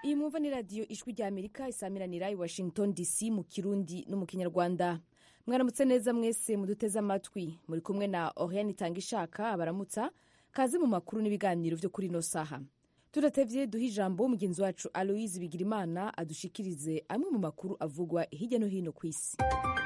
iyi mwumva ni radiyo ijwi rya amerika isamiranira i washington dc mu kirundi no mu kinyarwanda mwaramutse neza mwese muduteze amatwi muri kumwe na oriane itanga ishaka abaramutsa kaze mu makuru n'ibiganiro byo kuri ino saha tudatevye duha ijambo mugenzi wacu aloise bigirimana adushikirize amwe mu makuru avugwa hirya no hino ku isi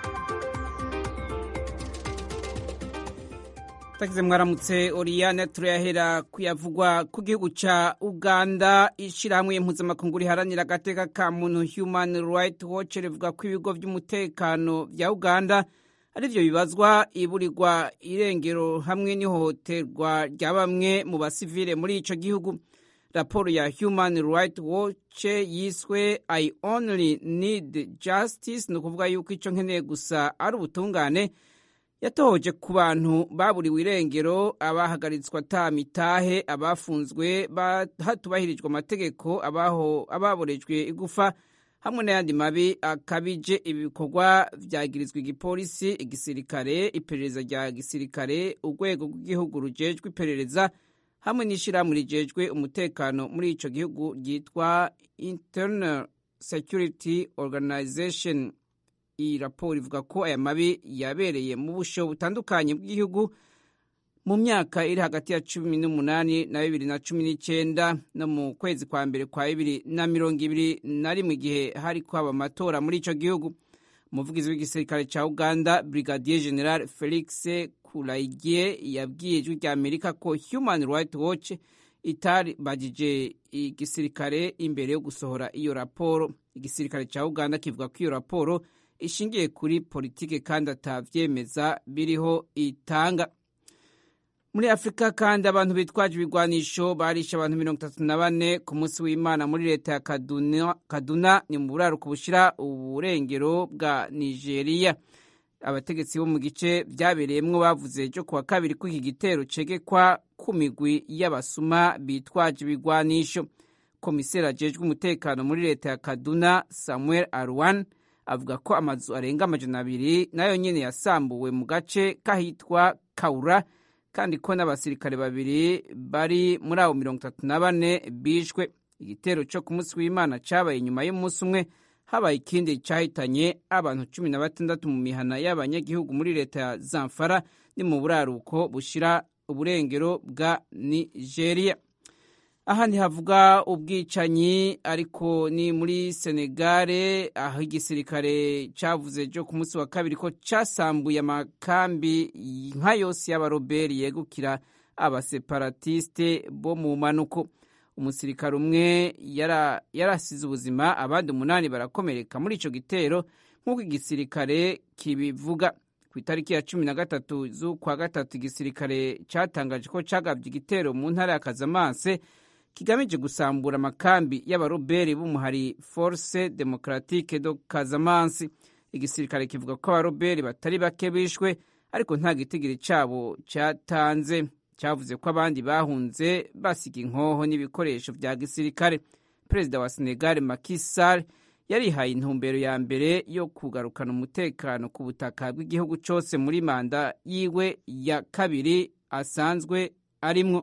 tagize mwaramutse oriyane turayahera kuyavugwa ku gihugu ca uganda ishirahamwe mpuzamakungu riharanira agateka ka muntu human right watch rivuga ko ibigo vy'umutekano vya uganda arivyo bibazwa iburirwa irengero hamwe n'ihohoterwa rya bamwe mu basivile muri ico gihugu raporo ya human right watch yiswe i only need justice ni ukuvuga yuko ico nkeneye gusa ari ubutungane yatohoje ku bantu baburiwe irengero abahagaritswe ata mitahe abafunzwe hatubahirijwe amategeko ababorejwe igufa hamwe n'ayandi mabi akabije ibi bikorwa vyagirizwa igipolisi igisirikare iperereza rya gisirikare urwego rw'igihugu rujejwe iperereza hamwe n'ishirahamwe rijejwe umutekano muri ico gihugu ryitwa internal security organization iyi raporo ivuga ko aya mabi yabereye mu busho butandukanye bw'igihugu mu myaka iri hagati ya cumi n'umunani na bibiri na cumi n'icyenda no mu kwezi kwa mbere kwa bibiri na mirongo ibiri na rimwe igihe hari kwaba amatora muri ico gihugu umuvugizi w'igisirikare ca uganda brigadier general felix kuraigie yabwiye ijwi rya amerika ko human right watch itari bagije igisirikare imbere yo gusohora iyo raporo igisirikare ca uganda kivuga ko iyo raporo ishingiye kuri politike kandi atavyemeza biriho itanga muri afurika kandi abantu bitwaje ibigwanisho barishe abantu mirongo itatu na bane ku munsi w'imana muri leta ya kaduna, kaduna ni mu buraruko bushira uburengero bwa nigeria abategetsi bo mu gice vyabereyemwo bavuze ejo kuwa kabiri ko iki gitero cegekwa ku migwi y'abasuma bitwaje ibigwanisho komiseri ajejwe umutekano muri leta ya kaduna samuel arwan avuga ko amazu arenga amajana abiri nayo nyene yasambuwe mu gace kahitwa kaura kandi ko n'abasirikare babiri bari muri abo mirongo itatu na bane bishwe igitero co ku munsi w'imana cabaye inyuma y'umunsi umwe habaye ikindi cahitanye abantu cumi na batandatu mu mihana y'abanyagihugu muri leta ya zamfara ni mu buraruko bushira uburengero bwa nigeria ahandi havuga ubwicanyi ariko ni muri senegare aho igisirikare cavuze jo ku munsi wa kabiri ko casambuye amakambi nka yose y'abaroberi yegukira abaseparatiste bo mu manuko umusirikare umwe yarasize ubuzima abandi umunani barakomereka muri ico gitero nk'uko igisirikare kibivuga ku itariki ya cumi na gatatu z'ukwa gatatu igisirikare catangaje ko cagavye igitero mu ntara ya kazamanse kigamije gusambura amakambi y'abaroberi b'umuhari force democratique do kazamansi igisirikare kivuga ko abaroberi batari bake bishwe ariko nta gitigiri cabo catanze cavuze ko abandi bahunze basiga inkoho n'ibikoresho vya gisirikare perezida wa senegal Macky Sall yarihaye intumbero ya mbere yo kugarukana umutekano ku butaka bw'igihugu cose muri manda yiwe ya kabiri asanzwe arimwo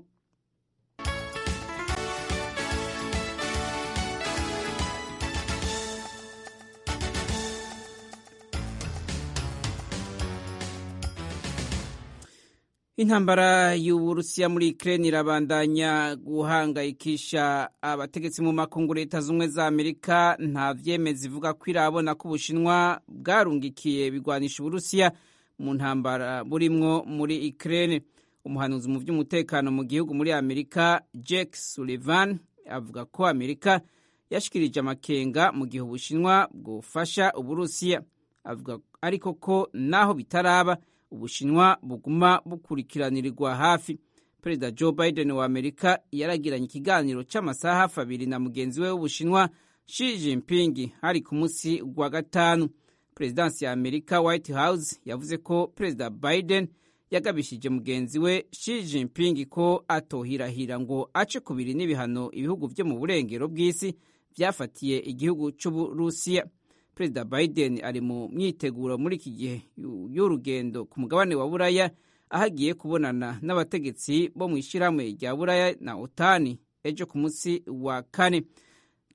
intambara y'uburusiya muri ukraine irabandanya guhangayikisha abategetsi mu makungu leta z'ubumwe za amerika nta vyemeza ivuga ko irabona ko ubushinwa bwarungikiye bigwanisha uburusiya mu ntambara burimwo muri ukraine umuhanuzi mu vy'umutekano mu gihugu muri amerika jake sullivan avuga ko amerika yashikirije amakenga mu gihe ubushinwa bwofasha uburusiya avuga ariko ko naho bitaraba ubushinwa buguma bukurikiranirirwa hafi perezida joe biden wa amerika yaragiranye ikiganiro cy'amasaha hafi abiri na mugenzi we w'ubushinwa Xi Jinping hari ku munsi wa gatanu perezidansi ya amerika white house yavuze ko perezida biden yagabishije mugenzi we Xi Jinping ko atohirahira ngo ace kubiri n'ibihano ibihugu byo mu burengero bw'isi byafatiye igihugu cy'uburusiya perezida biden ari mu myiteguro muri iki gihe y'urugendo ku mugabane wa buraya aho agiye kubonana n'abategetsi bo mu ishyirahamwe rya buraya na otani ejo ku munsi wa kane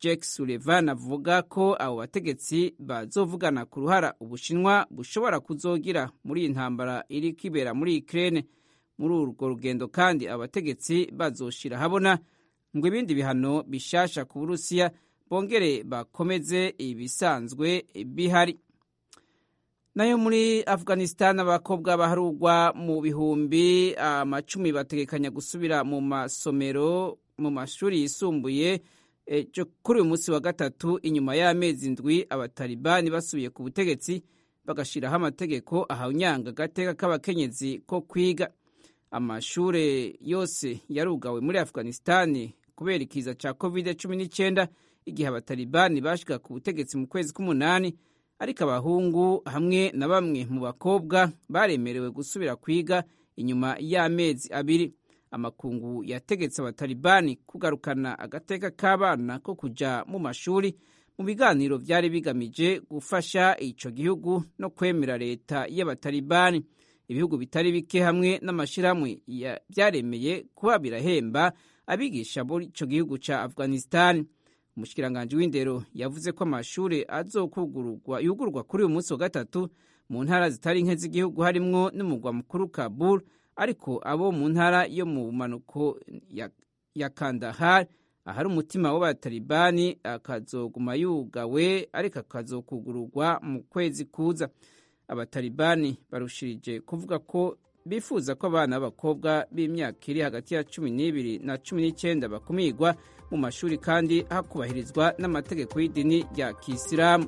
Jake Sullivan avuga ko abo bategetsi bazovugana ku ruhara ubushinwa bushobora kuzogira muri iyi ntambara iri kwibera muri Ukraine muri urwo rugendo kandi abategetsi bazoshira habona ngo ibindi bihano bishasha ku Burusiya bongere bakomeze ibisanzwe bihari nayo muri Afghanistan abakobwa baharugwa mu bihumbi amacumi bategekanya gusubira mu masomero mu mashuri yisumbuye kuri uyu munsi wa gatatu inyuma y'amezi ndwi abatalibani basubiye ku butegetsi bagashyiraho amategeko ahanyanga agateka k'abakenyezi ko kwiga amashuri yose yarugawe muri Afghanistan kubera ikiza cya covid cumi n'icyenda igihe abatalibani bashyika ku butegetsi mu kwezi k'umunani ariko abahungu hamwe na bamwe mu bakobwa baremerewe gusubira kwiga inyuma y'amezi abiri amakungu yategetse abatalibani kugarukana agateka k'abana ko kujya mu mashuri mu biganiro byari bigamije gufasha icyo gihugu no kwemera leta y'abatalibani ibihugu bitari bike hamwe n'amashyirahamwe byaremeye kuba birahemba abigisha muri icyo gihugu cya afghanistan umushikiranganji w'indero yavuze ko amashuri azokugururwa yugururwa kuri uyu munsi wa gatatu mu ntara zitari nke z'igihugu harimwo n'umugwa mukuru kabul ariko abo mu ntara yo mu manuko ya, ya kandahar ahari umutima w'abatalibani akazoguma yugawe ariko akazokugururwa mu kwezi kuza abatalibani barushirije kuvuga ko bifuza ko abana b'abakobwa b'imyaka iri hagati ya cumi n'ibiri na cumi n'icyenda bakumirwa mu mashuri kandi hakubahirizwa n'amategeko y'idini rya kisilamu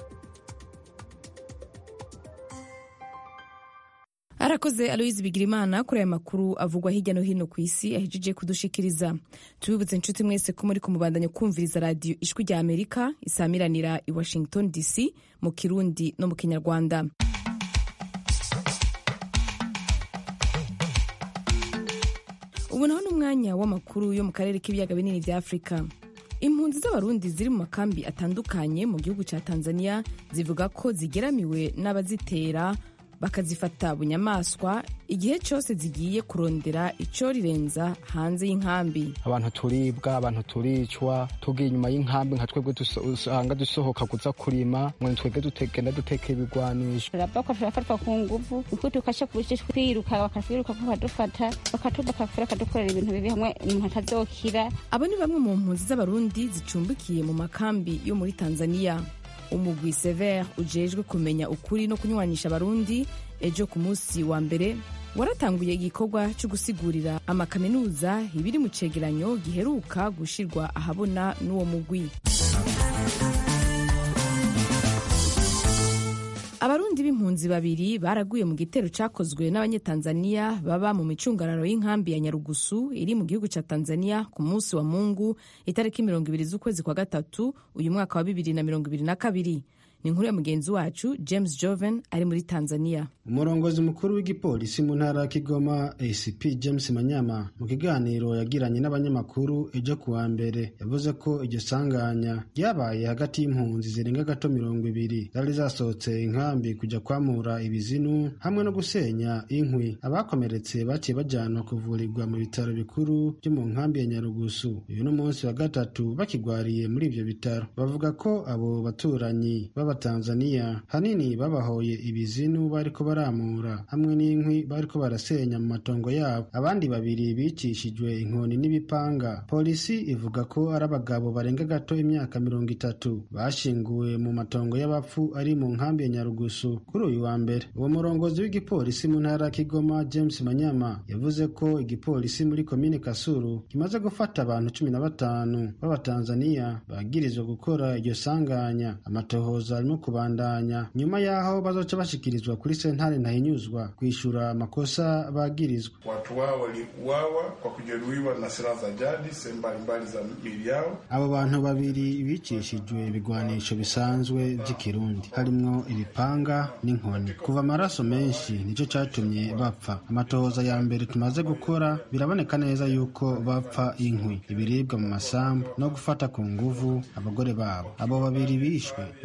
arakoze aloyizi bigirimana kuri aya makuru avugwa hirya no hino ku isi ahejeje kudushikiriza tubibutse inshuti mwese ko muri kumubandanya kumviriza radiyo ijwi rya amerika isamiranira i washington dc mu kirundi no mu kinyarwanda ubu naho ni umwanya w'amakuru yo mu karere k'ibiyaga binini bya afurika impunzi z'abarundi ziri mu makambi atandukanye mu gihugu cya tanzania zivuga ko zigeramiwe n'abazitera bakazifata bunyamaswa igihe cyose zigiye kurondera icyo rirenza hanze y'inkambi abantu turibwa abantu turicwa tugiye inyuma y'inkambi nka twebwe usanga dusohoka kuza kurima ngo twebwe dutegenda duteka ibigwanisho turabakwa turafatwa ku nguvu uko tukasha twiruka bakatwiruka ko badufata bakatuba bakafura bakadukorera ibintu bibi hamwe umuntu atazokira abo ni bamwe mu mpunzi z'abarundi zicumbikiye mu makambi yo muri tanzania umugwi sever ujejwe kumenya ukuri no kunywanisha abarundi ejo ku munsi wa mbere waratanguye igikorwa cyo gusigurira amakaminuza ibiri mu cegeranyo giheruka gushirwa ahabona n'uwo mugwi abarundi b'impunzi babiri baraguye mu gitero cyakozwe n'abanyetanzaniya baba mu micungararo y'inkambi ya nyarugusu iri mu gihugu cya tanzania ku munsi wa mungu itariki mirongo ibiri z'ukwezi kwa gatatu uyu mwaka wa bibiri na mirongo ibiri na kabiri ni inkuru ya mugenzi wacu james joven ari muri tanzania umurongozi mukuru w'igipolisi mu ntara ya kigoma acp james manyama mu kiganiro yagiranye n'abanyamakuru ejo ku wa mbere yavuze ko iryo sanganya ryabaye hagati y'impunzi zirenga gato mirongo ibiri zari zasohotse inkambi kujya kwamura ibizinu hamwe no gusenya inkwi abakomeretse baciye bajyanwa kuvurirwa mu bitaro bikuru byo mu nkambi ya nyarugusu uyu ni umunsi wa gatatu bakigwariye muri ibyo bitaro bavuga ko abo baturanyi b'abatanzaniya hanini babahoye ibizinu bariko baramura hamwe n'inkwi bariko barasenya mu matongo yabo abandi babiri bicishijwe inkoni n'ibipanga polisi ivuga ko ari abagabo barenga gato imyaka mirongo itatu bashinguwe mu matongo y'abapfu ari mu nkambi ya nyarugusu kuri uyu wa mbere uwo murongozi w'igipolisi mu ntara ya kigoma james manyama yavuze ko igipolisi muri komine kasuru kimaze gufata abantu cumi na batanu b'abatanzaniya bagirizwa gukora iryo sanganya amatohoza arimo kubandanya nyuma y'aho bazoca bashikirizwa kuri sentare ntahinyuzwa kwishura amakosa bagirizwa watu wao waliuawa kwa kujeruhiwa na silaha za jadi sehemu mbalimbali za miili yao abo bantu babiri bicishijwe ibigwanisho bisanzwe by'ikirundi harimwo ibipanga n'inkoni kuva amaraso menshi nicyo cyatumye bapfa amatohoza ya mbere tumaze gukora biraboneka neza yuko bapfa inkwi ibiribwa mu masambu no gufata ku nguvu abagore babo abo babiri bishwe bagirizwa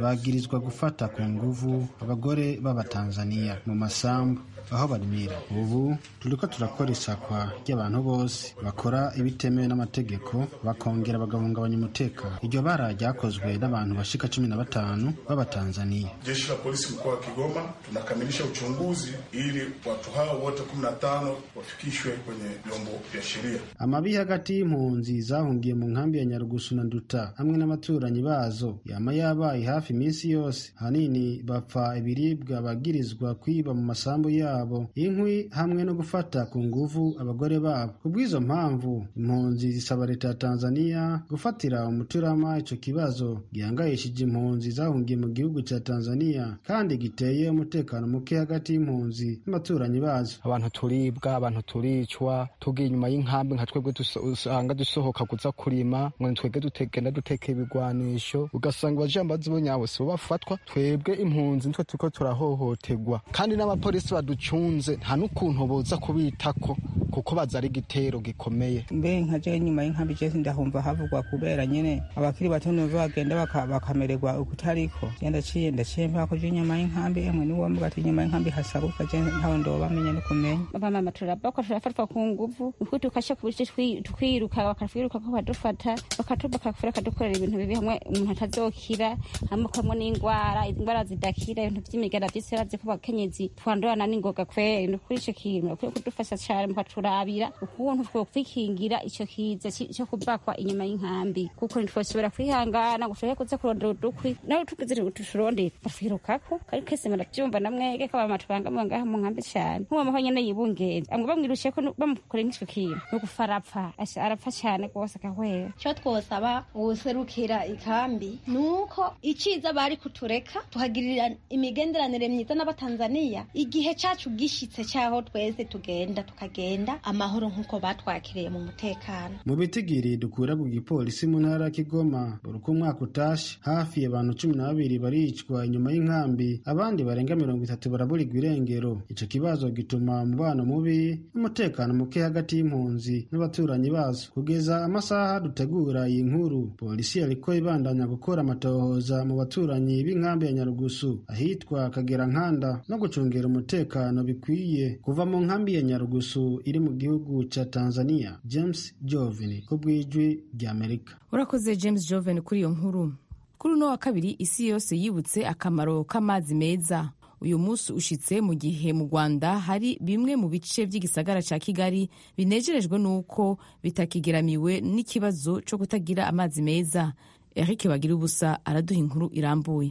bagirizwa gufata ku nguvu abagore b'abatanzaniya mu masambu aho barimira ubu turiko turakora isakwa ry'abantu bose bakora ibitemewe n'amategeko bakongera bagahungabanya umutekano iryo bara ryakozwe n'abantu bashika cumi na batanu b'abatanzaniya Jeshi la polisi mkoa wa Kigoma tunakamilisha uchunguzi ili watu hao wote 15 wafikishwe kwenye vyombo vya sheria. amabi hagati y'impunzi zahungiye mu nkambi ya nyarugusu na nduta hamwe n'abaturanyi bazo yama yabaye hafi iminsi yose ahanini bapfa ibiribwa bagirizwa kwiba mu masambu yabo inkwi hamwe no gufata ku nguvu abagore babo ku bw'izo mpamvu impunzi zisaba leta ya tanzaniya gufatira umuturama ico kibazo gihangayishije impunzi zahungiye mu gihugu ca tanzaniya kandi giteye umutekano muke hagati y'impunzi n'abaturanyi bazo abantu turibwa abantu turicwa tugiye inyuma y'inkambi nka twebwe duso- usanga dusohoka kuza kurima ngo twebwe dutegenda duteka ibigwanisho ugasanga abajambazi bo nyabo sibo bafatwa twebwe impunzi nitwe turiko turahohoterwa kandi n'abapolisi baducunze nta n'ukuntu boza kubitako kuko baza ari igitero gikomeye mbe nka je nyuma y'inkambi je ndahumva havugwa kubera nyene abakiri bato nibo bagenda baka- bakamererwa ukutariko je ndaciye ndaciye mpaka ko je nyuma y'inkambi emwe niwo mvuga ati nyuma y'inkambi hasaruka je ntawe ndobamenya ni kumenya bamama turabakwa turafatwa ku nguvu niko tukasha kubishe twiruka bakatwiruka ko badufata bakatuba bakafura bakadukorera ibintu bibi hamwe umuntu atazokira hamwe kamwe n'indwara indwara zidakira ibintu vy'imigara vyose yaravye ko bakenyezi twandurana n'ingoga kweri ni kuri ico kintu bakwiye kudufasha cane mukaturabira ukuntu twokwikingira ico kiza ci- co kubakwa inyuma y'inkambi kuko ntitwoshobora kwihangana ngo tushobore kuza kurondera udukwi nawe tugize tuturondera batwirukako kandi kese muravyumva namwege ko abama tubangamiwe ngaha mu nkambi cane nk'uwo maho nyene yibungenze amwe bamwirushye ko bamukoreye nk'ico kintu ni ugufa arapfa Asha- arapfa cane rwose agahwera icyo twosaba uwuserukira ikambi ni uko iciza bari kutureka tuhagirira imigenderanire myiza n'abatanzaniya igihe cacu gishitse cyaho twese tugenda tukagenda amahoro nk'uko batwakiriye mu mutekano mu bitigiri dukura ku gipolisi mu ntara ya kigoma buri uko umwaka utashe hafi abantu cumi na babiri baricwa inyuma y'inkambi abandi barenga mirongo itatu baraburirwa irengero ico kibazo gituma umubano mubi n'umutekano muke hagati y'impunzi n'abaturanyi bazo kugeza amasaha dutegura iyi nkuru polisi yariko ibandanya gukora amatohoza mu baturanyi b'inkambi ya nyarugusu ahitwa kagera nkanda no gucungera umutekano bikwiye kuva mu nkambi ya nyarugusu iri mu gihugu ca tanzania james jovini ku bw'ijwi ry'amerika urakoze james joven kuri iyo nkuru kuri uno wa kabiri isi yose yibutse akamaro k'amazi meza uyu munsi ushitse mu gihe mu rwanda hari bimwe mu bice by'igisagara cya kigali binejerejwe n'uko bitakigeramiwe n'ikibazo cyo kutagira amazi meza eric bagira ubusa araduha inkuru irambuye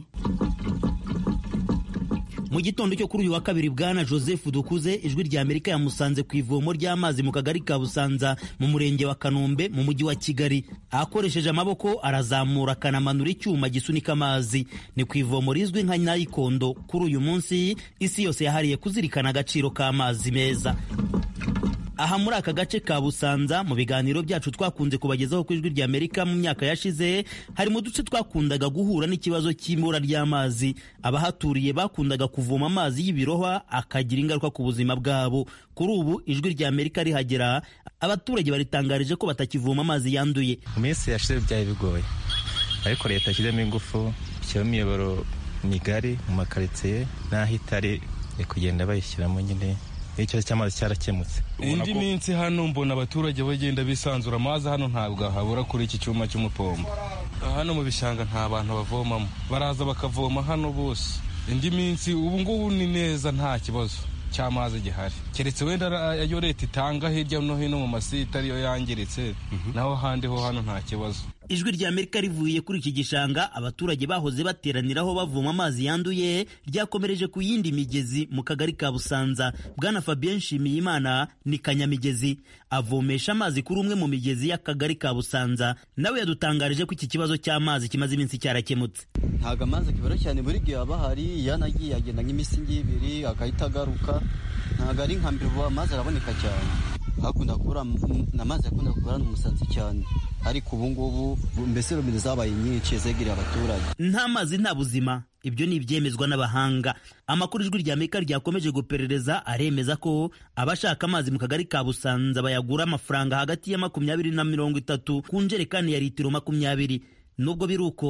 mu gitondo cyo kuri uyu wa kabiri bwana joseph dukuze ijwi rya amerika yamusanze ku ivomo ry'amazi mu kagari ka busanza mu murenge wa kanombe mu mujyi wa kigali akoresheje amaboko arazamura akanamanura icyuma gisunika amazi ni ku ivomo rizwi nka nayikondo kuri uyu munsi isi yose yahariye kuzirikana agaciro k'amazi meza aha muri aka gace ka busanza mu biganiro byacu twakunze kubagezaho ku ijwi rya amerika mu myaka yashize hari mu duce twakundaga guhura n'ikibazo cy'ibura ry'amazi abahaturiye bakundaga kuvoma amazi y'ibirohwa akagira ingaruka ku buzima bwabo kuri ubu ijwi rya amerika rihagera abaturage baritangarije ko batakivoma amazi yanduye mu minsi yashize byari bigoye ariko leta yashyizemo ingufu ishyiramo imiyoboro migari mu makaritsiye n'aho itari iri kugenda bayishyiramo nyine ikibazo cy'amazi cyarakemutse indi minsi hano mbona abaturage bagenda bisanzura amazi hano ntabwo habura kuri iki cyuma cy'umupombo hano mu bishanga nta bantu bavomamo baraza bakavoma hano bose indi minsi ubu ngubu ni neza nta kibazo cy'amazi gihari keretse wenda ayo leta itanga hirya no hino mu masite ariyo yangiritse naho handi ho hano nta kibazo ijwi rya amerika rivuye kuri iki gishanga abaturage bahoze bateraniraho bavoma amazi yanduye ryakomereje ku yindi migezi mu kagari ka busanza bwana fabien nshimiyimana ni kanyamigezi avomesha amazi kuri umwe mu migezi y'akagari ka busanza nawe yadutangarije ko iki kibazo cy'amazi kimaze iminsi cyarakemutse ntabwo amazi akibura cyane buri gihe aba ahari yanagiye agenda nk'iminsi ibiri agahita agaruka ntabwo ari nka mbere ubu amazi araboneka cyane hakunda kubura amazi yakunda kubura mu musanze cyane ariko ubu ngubu mbese robine zabaye nyinshi zegereye abaturage nta mazi nta buzima ibyo ni ibyemezwa n'abahanga amakuru ijwi rya amerika ryakomeje guperereza aremeza ko abashaka amazi mu kagari ka busanza bayagura amafaranga hagati ya makumyabiri na mirongo itatu ku njerekani ya litiro makumyabiri nubwo biri uko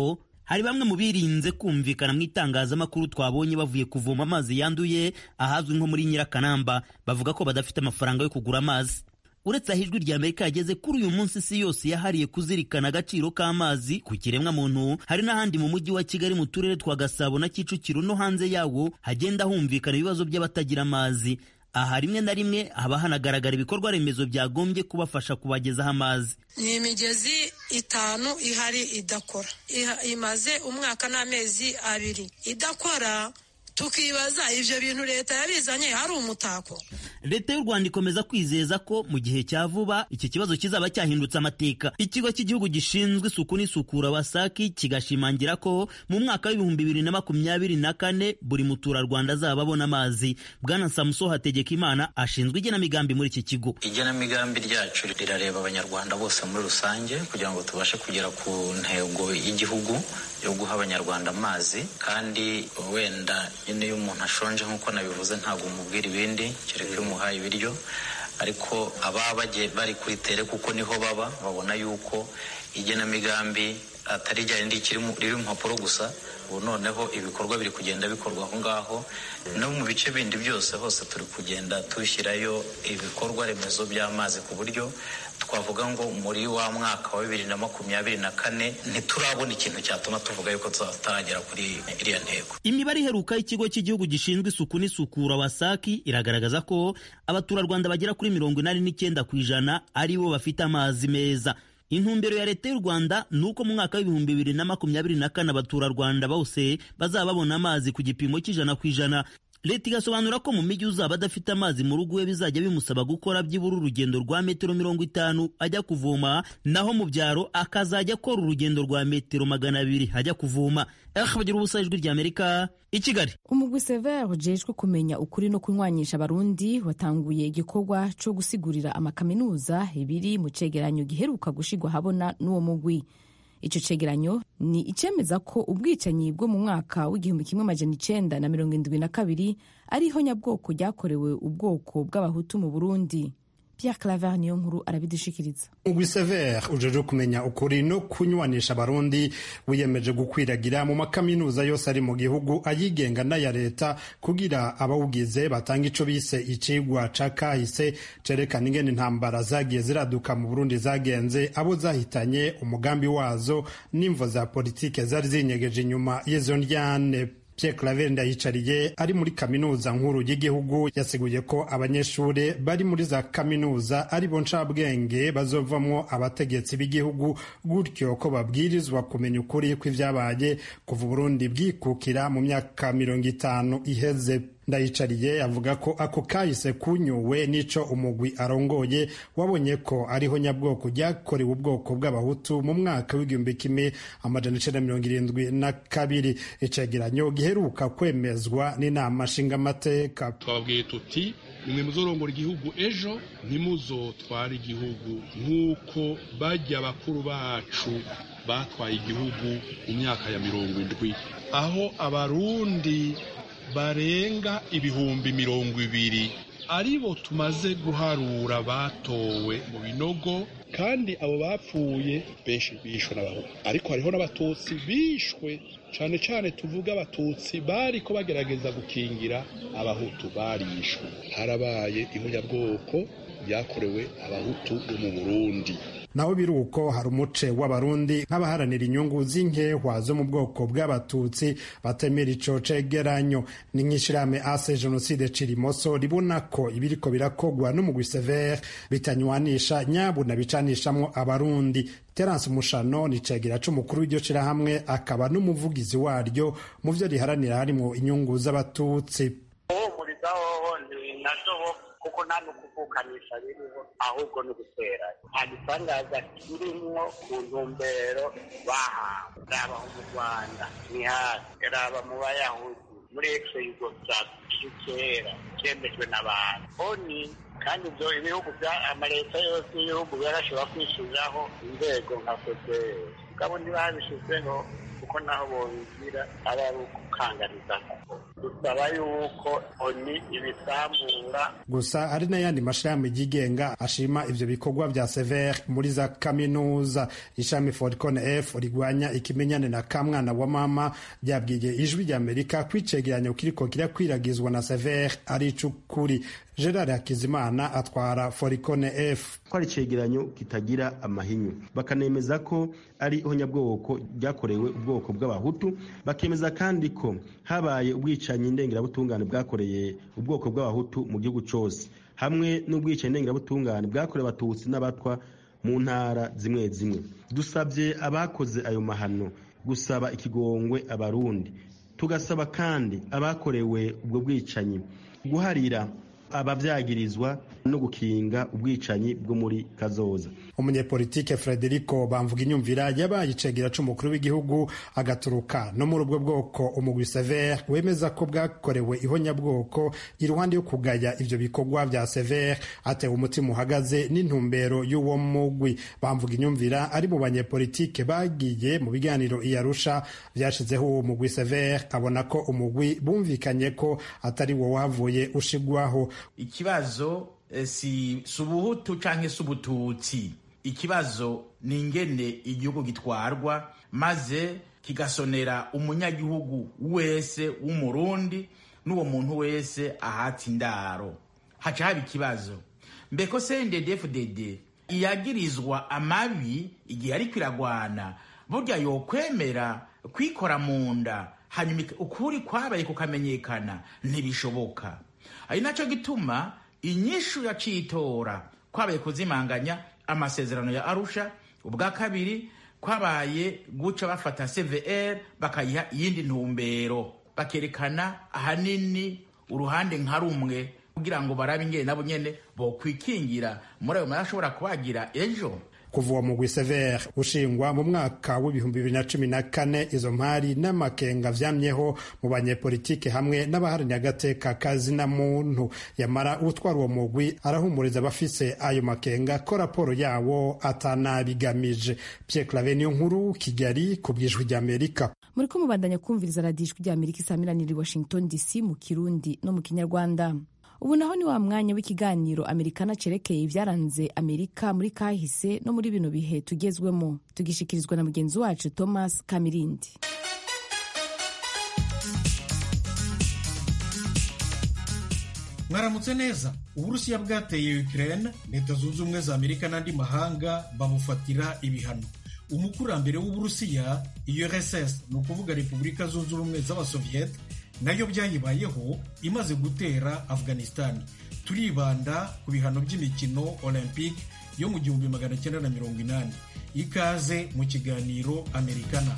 hari bamwe mu birinze kumvikana mu itangazamakuru twabonye bavuye kuvoma amazi yanduye ahazwi nko muri nyirakanamba bavuga ko badafite amafaranga yo kugura amazi uretse aho ijwi rya amerika yageze kuri uyu munsi isi yose yahariye kuzirikana agaciro k'amazi ku kiremwa muntu hari n'ahandi mu mujyi wa kigali mu turere twa gasabo na kicukiro no hanze yawo hagenda humvikana ibibazo by'abatagira amazi aha rimwe na rimwe haba hanagaragara ibikorwa remezo byagombye kubafasha kubagezaho amazi ni imigezi itanu ihari idakora imaze umwaka n'amezi abiri idakora tukibaza ibyo bintu leta yabizanye hari umutako leta y'u rwanda ikomeza kwizeza ko mu gihe cya vuba iki kibazo kizaba cyahindutse amateka ikigo cy'igihugu gishinzwe isuku n'isukura wasaki kigashimangira ko mu mwaka w'ibihumbi bibiri na makumyabiri na kane buri muturarwanda azaba abona amazi bwana samuso hategekimana ashinzwe igenamigambi muri iki kigo igenamigambi ryacu rirareba abanyarwanda bose muri rusange kugira ngo tubashe kugera ku ntego y'igihugu yo guha abanyarwanda amazi kandi wenda nyine iyo umuntu ashonje nk'uko nabivuze ntabwo umubwira ibindi kereka iyo umuhaye ibiryo ariko ababa bagiye bari kuri tere kuko niho baba babona yuko igenamigambi atari rya rindi riri mu mpapuro gusa ubu noneho ibikorwa biri kugenda bikorwa aho ngaho no mu bice bindi byose hose turi kugenda dushyirayo ibikorwa remezo by'amazi ku buryo twavuga ngo muri wa mwaka wa bibiri na makumyabiri na kane ntiturabona ikintu cyatuma tuvuga yuko tutaragera kuri iriya ntego imibare iheruka y'ikigo cy'igihugu gishinzwe isuku n'isukura wasaki iragaragaza ko abaturarwanda bagera kuri mirongo inani n'icyenda ku ijana ari bo bafite amazi meza intumbero ya leta y'u rwanda ni uko mu mwaka w'ibihumbi bibiri na makumyabiri na kane abaturarwanda bose bazaba babona amazi ku gipimo cy'ijana ku ijana leta igasobanura ko mu mijyi uzaba adafite amazi mu rugo we bizajya bimusaba gukora byibura urugendo rwa metero mirongo itanu ajya kuvoma naho mu byaro akazajya akora urugendo rwa metero magana abiri ajya kuvoma bagira ubusa ijwi ry'amerika i kigali umugwi severe ujejwe kumenya ukuri no kunywanisha abarundi watanguye igikorwa cyo gusigurira amakaminuza ibiri mu cegeranyo giheruka gushigwa habona n'uwo mugwi icyo cegeranyo ni icemeza ko ubwicanyi bwo mu mwaka w'igihumbi kimwe amajana icenda na mirongo indwi na kabiri ariho nyabwoko ryakorewe ubwoko bw'abahutu mu burundi Pierre Claver niyo nkuru arabidushikiriza umugwi severe ujeje kumenya ukuri no kunywanisha abarundi wiyemeje gukwiragira mu makaminuza yose ari mu gihugu ayigenga n'aya leta kugira abawugize batanga ico bise icigwa ca kahise cerekana ingene intambara zagiye ziraduka mu burundi zagenze abo zahitanye umugambi wazo n'imvo za politike zari zinyegeje inyuma y'izo ndyane Pierre Claver Ndayicariye ari muri kaminuza nkuru y'igihugu yasiguye ko abanyeshuri bari muri za kaminuza ari bo ncabwenge bazovamwo abategetsi b'igihugu gutyo ko babwirizwa kumenya ukuri kw'ivyabaye kuva Burundi bwikukira mu myaka mirongo itanu iheze ndayicariye avuga ko ako kahise kunyuwe n'ico umugwi arongoye wabonye ko ariho nyabwoko ryakorewe ubwoko bw'abahutu mu mwaka w'igihumbi kimwe amajana icenda mirongo irindwi na kabiri icegeranyo giheruka kwemezwa n'inama nshingamateka twababwiye tuti nimwe muzorongora igihugu ejo ntimuzotware igihugu nk'uko bajya bakuru bacu batwaye igihugu mu myaka ya mirongo indwi aho abarundi barenga ibihumbi mirongo ibiri aribo tumaze guharura batowe mu binogo kandi abo bapfuye benshi bishwe n'abahutu ariko hariho n'abatutsi bishwe cyane cyane tuvuga abatutsi bari ko bagerageza gukingira abahutu barishwe harabaye ihunyabwoko ryakorewe abahutu bo mu burundi naho biri uko hari umuce w'abarundi nk'abaharanira inyungu z'inkehwa zo mu bwoko bw'abatutsi batemera ico cegeranyo ni nk'ishirahamwe ase jenoside cirimoso ribona ko ibiriko birakogwa n'umugwi severe bitanywanisha nyabuna bicanishamwo abarundi terence mushano ni cegera c'umukuru w'iryo shirahamwe akaba n'umuvugizi waryo mu vyo riharanira harimwo inyungu z'abatutsi kuko nta n'ukuvukanisha biriho ahubwo ni ugutera nta gitangaza kirimwo ku ntumbero bahawe raba mu rwanda ni hasi raba mu bayahudi muri ekisi yugoslavia kera cyemejwe n'abantu oni kandi ibyo ibihugu bya amaleta yose y'ibihugu yarashobora kwishyuriraho inzego nka fpr mugabo ntibabishyizeho kuko naho bobigira aba ari ukukanganiza dusaba yuko oni ibisambura gusa hari n'ayandi mashirahamwe yigenga ashima ivyo bikorwa vya sever muri za kaminuza ishami forcon f rigwanya ikimenyane na kamwana wa mama ryabwiye ijwi rya amerika ko icegeranyo kiriko kirakwiragizwa na sever ari icukuri gerard hakizimana atwara foricone f ko ari icegeranyo kitagira amahinyu bakanemeza ko ari ihonyabwoko ryakorewe ubwoko bw'abahutu bakemeza kandi ko habaye ubwicanyi ndengerabutungane bwakoreye ubwoko bw'abahutu mu gihugu cyose hamwe n'ubwicanyi ndengerabutungane bwakorewe abatutsi n'abatwa mu ntara zimwe zimwe dusabye abakoze ayo mahano gusaba ikigongwe abarundi tugasaba kandi abakorewe ubwo bwicanyi guharira ababyagirizwa no gukinga ubwicanyi bwo muri kazoza umunyepolitike frederico bamvuga inyumvira yabaye icegera c'umukuru w'igihugu agaturuka no muri ubwo bwoko umugwi sever wemeza ko bwakorewe ihonyabwoko iruhande yo kugaya ivyo bikorwa vya sever atewe umutima uhagaze n'intumbero y'uwo mugwi bamvuga inyumvira ari mu banyepolitike bagiye mu biganiro iyarusha vyashizeho uwo mugwi sever abona ko umugwi bumvikanye ko atari wo wahavuye ushigwaho ikibazo si ubuhutu cyangwa se ubututsi ikibazo ni ingene igihugu gitwarwa maze kigasonera umunyagihugu wese w'umurundi n'uwo muntu wese ahata indaro haca haba ikibazo mbeko cnddfdd iyagirizwa amabi igihe ariko iragwana burya yokwemera kwikora mu nda hanyuma ukuri kwabaye kukamenyekana ntibishoboka ari nacyo gituma inyishu ya citora kwabaye kuzimanganya amasezerano ya arusha ubwa kabiri kwabaye guca bafata cvr bakayiha iyindi ntumbero bakerekana ahanini uruhande nka rumwe kugira ngo barabe ingene nabo nyene bokwikingira muri ayo ashobora kubagira ejo kuva uwo mugwi sever ushingwa mu mwaka w'ibihumbi bibiri na cumi na kane izo mpari n'amakenga vyamyeho mu banyepolitike hamwe n'abaharanira agateka kazina muntu yamara utwara uwo mugwi arahumuriza abafise ayo makenga ko raporo yawo atanabigamije pierre clave niyo nkuru kigali ku bwijwi ry'amerika muriko mubandanya kumviriza radiyo ijwi ry'amerika isamiraniye i washington dc mu kirundi no mu kinyarwanda ubu naho ni wa mwanya w'ikiganiro amerikana cerekeye ibyaranze amerika muri kahise no muri bino bihe tugezwemo tugishikirizwa na mugenzi wacu thomas kamirindi mwaramutse neza uburusiya bwateye ukraine leta zunze ubumwe za amerika n'andi mahanga bamufatira ibihano umukurambere w'uburusiya urss ni ukuvuga repubulika zunze ubumwe z'abasoviyete nayo byayibayeho imaze gutera afghanistan turibanda ku bihano by'imikino olympique yo mu gihumbi magana cyenda na mirongo inani ikaze mu kiganiro amerikana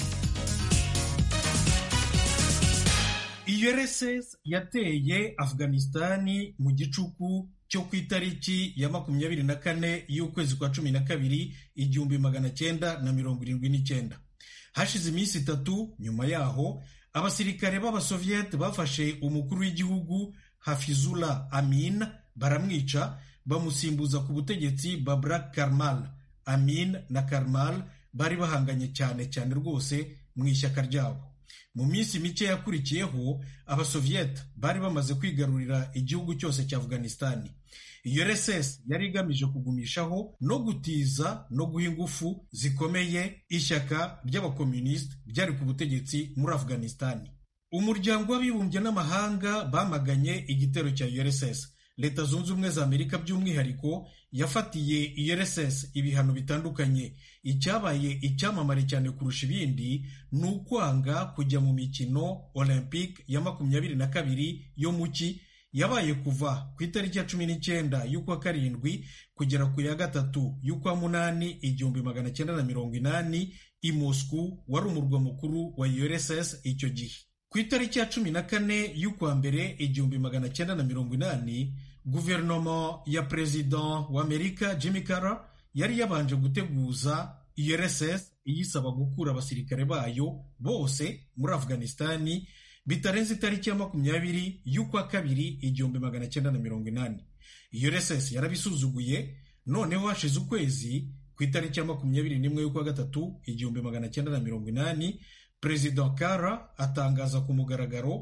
urss yateye afghanistani mu gicuku cyo ku itariki ya makumyabiri na kane y'ukwezi kwa cumi na kabiri igihumbi magana cyenda na mirongo irindwi n'icyenda hashize iminsi itatu nyuma yaho abasirikare b'abasoviyete bafashe umukuru w'igihugu hafizula amin baramwica bamusimbuza ku butegetsi babra karmal amin na karmal bari bahanganye cyane cyane rwose mu ishyaka ryabo mu minsi mike yakurikiyeho abasoviyete bari bamaze kwigarurira igihugu cyose cya afghanistani urss yari igamije kugumishaho no gutiza no guha ingufu zikomeye ishyaka ry'abakomunisiti ryari ku butegetsi muri afghanistani umuryango w'abibumbye n'amahanga bamaganye igitero cya urss leta zunze ubumwe za amerika by'umwihariko yafatiye urss ibihano bitandukanye icyabaye icyamamare cyane kurusha ibindi ni ukwanga kujya mu mikino olympique ya makumyabiri na kabiri yo mu ki yabaye kuva ku itariki ya cumi n'icyenda y'ukwa karindwi kugera ku ya gatatu y'ukwa munani igihumbi magana cyenda na mirongo inani i Moscow wari umurwa mukuru wa urss icyo gihe ku itariki ya cumi na kane y'ukwa mbere igihumbi magana cyenda na mirongo inani guverinoma ya perezida wa amerika jimmy carter yari yabanje guteguza urss iyisaba gukura abasirikare bayo bose muri afghanistani bitarenze itariki ya makumyabiri y'ukwa kabiri igihumbi magana cyenda na mirongo inani urss yarabisuzuguye noneho hashize ukwezi ku itariki ya makumyabiri n'imwe y'ukwa gatatu igihumbi magana cyenda na mirongo inani perezida kara atangaza ku mugaragaro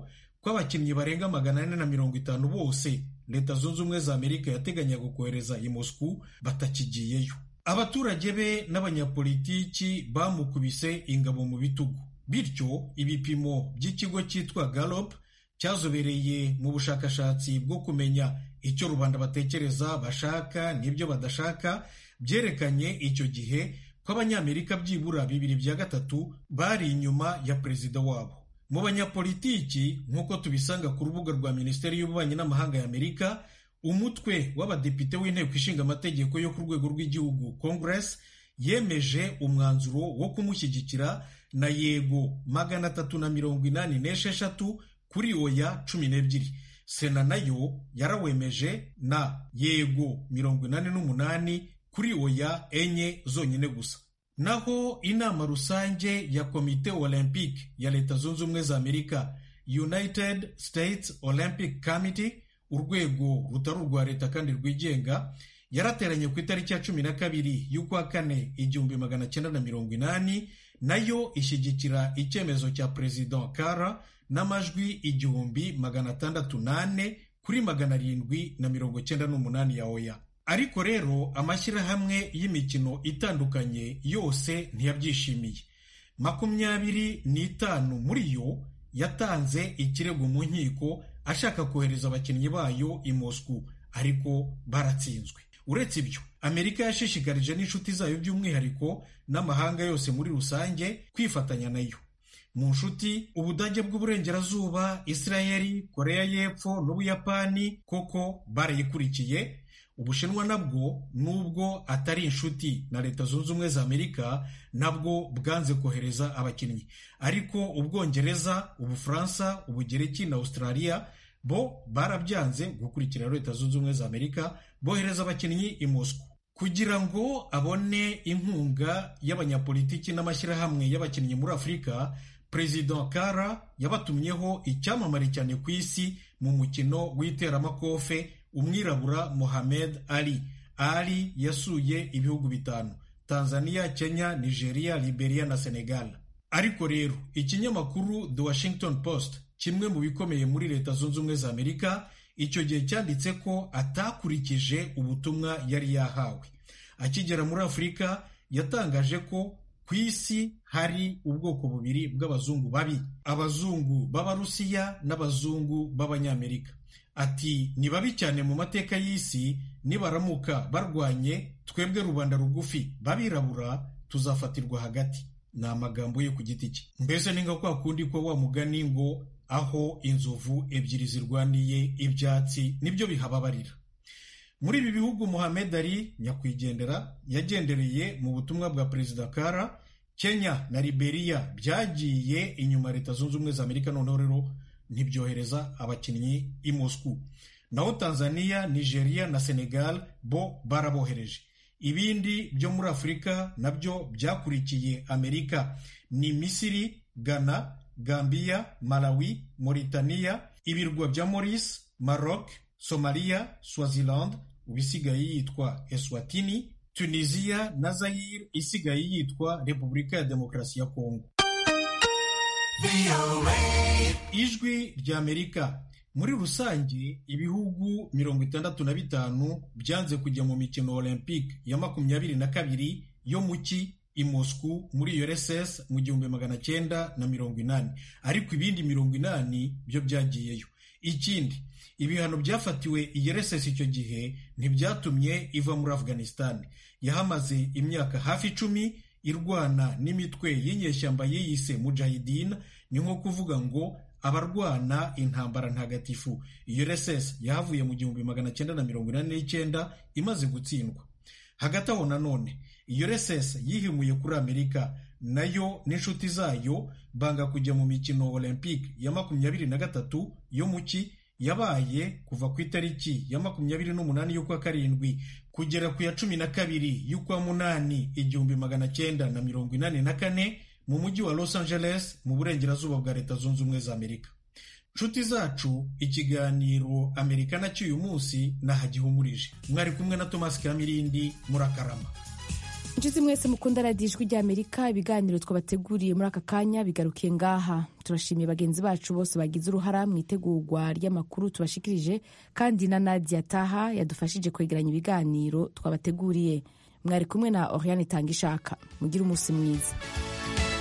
ko abakinnyi barenga magana ane na mirongo itanu bose leta zunze ubumwe za amerika yateganyaga kohereza i moscou batakigiyeyo abaturage be n'abanyapolitiki bamukubise ingabo mu bitugu bityo ibipimo by'ikigo cyitwa galop cyazobereye mu bushakashatsi bwo kumenya icyo rubanda batekereza bashaka n'ibyo badashaka byerekanye icyo gihe ko abanyamerika byibura bibiri bya gatatu bari inyuma ya perezida wabo mu banyapolitiki nk'uko tubisanga ku rubuga rwa minisiteri y'ububanyi n'amahanga ya amerika umutwe w'abadepite w'inteko ishinga amategeko yo ku rwego rw'igihugu congress yemeje umwanzuro wo kumushyigikira na yego magana atatu na mirongo inani n'esheshatu kuri oya cumi n'ebyiri sena nayo yarawemeje na yego mirongo inani n'umunani kuri oya enye zonyine gusa naho inama rusange ya komite olympique ya leta zunze ubumwe za amerika united states olympic committee urwego rutari urwa leta kandi rwigenga yarateranye ku itariki ya cumi na kabiri y'ukwa kane igihumbi magana cyenda na mirongo inani nayo ishyigikira icyemezo cya perezida kara n'amajwi igihumbi magana atandatu n'ane kuri magana arindwi na mirongo cyenda n'umunani ya oya ariko rero amashyirahamwe y'imikino itandukanye yose ntiyabyishimiye makumyabiri n'itanu muri yo yatanze ikirego mu nkiko ashaka kohereza abakinnyi bayo i Moscou ariko baratsinzwe uretse ibyo amerika yashishikarije n'inshuti zayo by'umwihariko n'amahanga yose muri rusange kwifatanya nayo mu nshuti ubudage bw'uburengerazuba isirayeli koreya y'epfo n'ubuyapani koko barayikurikiye ubushinwa nabwo nubwo atari inshuti na leta zunze ubumwe za amerika nabwo bwanze kohereza abakinnyi ariko ubwongereza ubufaransa ubugereki na australia bo barabyanze gukurikira leta zunze ubumwe za amerika bohereza abakinnyi i moscow kugira ngo abone inkunga y'abanyapolitiki n'amashyirahamwe y'abakinnyi muri afurika perezida kara yabatumyeho icyamamare cyane ku isi mu mukino w'iteramakofe umwirabura mohamed ali ali yasuye ibihugu bitanu tanzania kenya nigeria liberia na senegal ariko rero ikinyamakuru the washington post kimwe mu bikomeye muri leta zunze ubumwe za amerika icyo gihe cyanditse ko atakurikije ubutumwa yari yahawe akigera muri afurika yatangaje ko ku isi hari ubwoko bubiri bw'abazungu babi abazungu b'abarusiya n'abazungu b'abanyamerika ati ni babi cyane mu mateka y'isi nibaramuka barwanye twebwe rubanda rugufi babirabura tuzafatirwa hagati ni amagambo ye ku giti cye mbese ni nka kwa kundi ko wa mugani ngo aho inzovu ebyiri zirwaniye ibyatsi nibyo bihababarira muri ibi bihugu muhamed ali nyakwigendera yagendereye mu butumwa bwa perezida kara kenya na liberia byagiye inyuma leta zunze ubumwe za amerika noneho rero ntibyohereza abakinnyi i moscou naho tanzania nigeria na senegal bo barabohereje ibindi byo muri afurika nabyo byakurikiye amerika ni misiri ghana gambia malawi mauritania ibirwa bya maurice maroc somalia swaziland ubisigaye yitwa eswatini tunisia na zayire isigaye yitwa repubulika ya demokarasi ya kongo ijwi rya amerika muri rusange ibihugu mirongo itandatu na bitanu byanze kujya mu mikino olympique ya makumyabiri na kabiri yo mu ki i Moscou muri URSS mu gihumbi magana cyenda na mirongo inani ariko ibindi mirongo inani byo byagiyeyo ikindi ibihano byafatiwe i URSS icyo gihe ntibyatumye iva muri Afghanistan yahamaze imyaka hafi icumi irwana n'imitwe y'inyeshyamba yiyise mujahidin ni nko kuvuga ngo abarwana intambara ntagatifu URSS yahavuye mu gihumbi magana cyenda na mirongo inani n'icyenda imaze gutsindwa hagati aho nanone URSS yihimuye kuri Amerika nayo n'inshuti zayo banga kujya mu mikino Olympique ya makumyabiri na gatatu yo mu ki yabaye kuva ku itariki ya makumyabiri n'umunani y'ukwa karindwi kugera ku ya cumi na kabiri y'ukwa munani igihumbi magana cyenda na mirongo inani na kane mu mujyi wa Los Angeles mu burengerazuba bwa leta zunze ubumwe za Amerika nshuti zacu ikiganiro amerika nacyo uyu munsi nahagihumurije mwari kumwe na Thomas Kamirindi murakarama inshuti mwese mukunda radiyo ijwi ry'amerika ibiganiro twabateguriye muri aka kanya bigarukiye ngaha turashimiye bagenzi bacu bose bagize uruhara mu itegurwa ry'amakuru tubashikirije kandi na nadia taha yadufashije kwegeranya ibiganiro twabateguriye mwari kumwe na oriane itanga ishaka mugire umunsi mwiza